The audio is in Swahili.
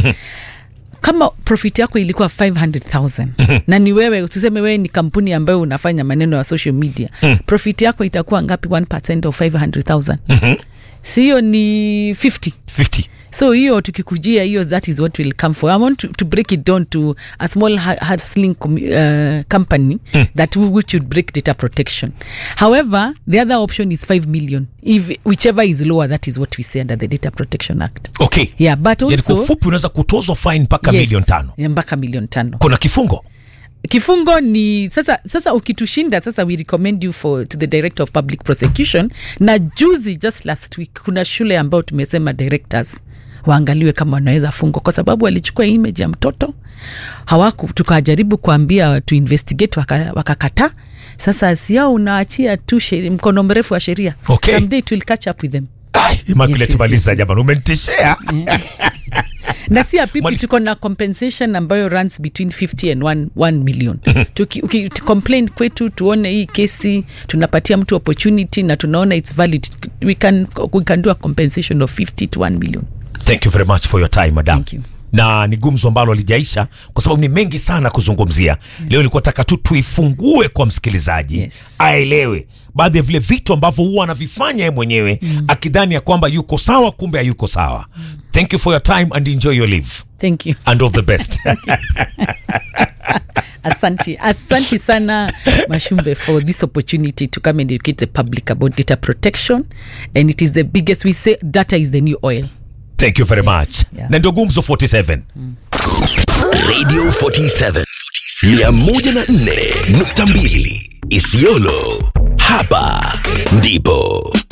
kama profit yako ilikuwa 500000 na ni wewe tuseme wewe ni kampuni ambayo unafanya maneno ya social media profit yako itakuwa ngapi 1 of 500000 si hiyo ni 50 50 so hiyo tukikujia hiyo that is what will come for i want to, to break it down to a small hu- hustling com- uh, company that w- which would break data protection however the other option is 5 million if whichever is lower that is what we say under the data protection act okay yeah but yani kwa also ufupi unaweza kutozwa fine mpaka Yes, milioni tano yeah, mpaka milioni tano kuna kifungo kifungo ni sasa sasa ukitushinda sasa we recommend you for to the director of public prosecution na juzi just last week kuna shule ambayo tumesema directors waangaliwe kama wanaweza fungwa kwa sababu walichukua image ya mtoto hawaku tukajaribu kuambia tu investigate waka- wakakataa sasa siao unaachia tu sheri- mkono mrefu wa sheria Okay. someday it will catch up with them Ai, Immaculate Yes, yes, maliza yes, yes. jamani umenitishea na si apipi Mwali- tuko na compensation ambayo runs between 50 and 1, 1 million Tuki- uki- complain kwetu tuone hii kesi tunapatia mtu opportunity na tunaona its valid we can, we can do a compensation of 50 to 1 million thank you very much for your time madam Thank you. na ni gumzo ambalo alijaisha kwa sababu ni mengi sana kuzungumzia leo nilikuwa taka tu tuifungue kwa msikilizaji Yes. aelewe baadhi ya vile vitu ambavyo huwa anavifanya ye mwenyewe akidhani ya kwamba yuko sawa kumbe hayuko sawa thank you for your time and enjoy your live thank you and all the best asante asante sana mashumbe for this opportunity to come and educate the public about data protection and it is the biggest we say data is the new oil thank you very much yeah. na ndio gumzo 47 Radio 47 104.2 Isiolo. Hapa ndipo